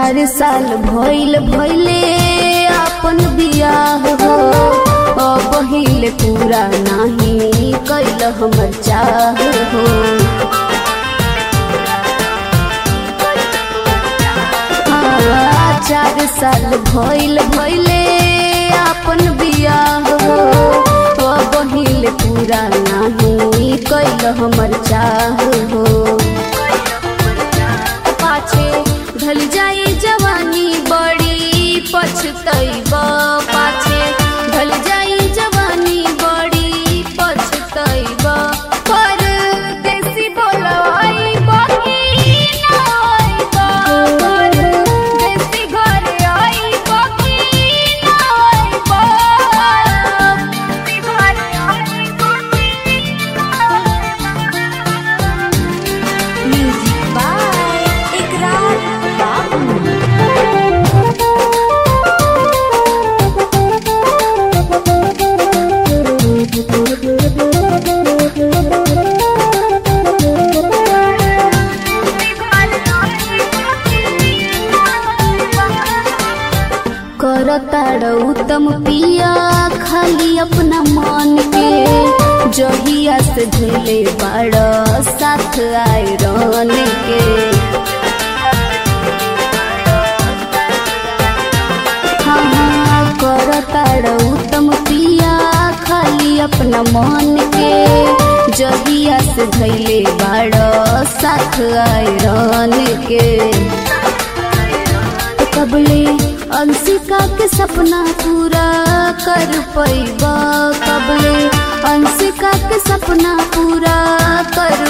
चार साल भइल भइले अपन बियाह हो अब हिले पूरा नाही कैल हमर चाह हो हाँ, चार साल भइल भइले अपन बियाह हो अब हिले पूरा नाही कैल हमर चाह हो पाछे ढल जाई जवानी बड़ी पछतैब पाछे ढल जाई जवानी बड़ी पछतैब पर देसी बोलवाई बकी नाइब पर देसी घर आई बकी नाइब देसी घर आई म्यूजिक बाय इकरार बाबू करताड़ उत्तम पिया खाली अपना मन के जहिया से धुले बाड़ साथ आए रन के हाँ हाँ करताड़ उत्तम पिया खाली अपना मन के जहिया से धैले बाड़ साथ आए रन के कबले अंशिका के सपना पूरा कर पैबा कबले अंशिका के सपना पूरा कर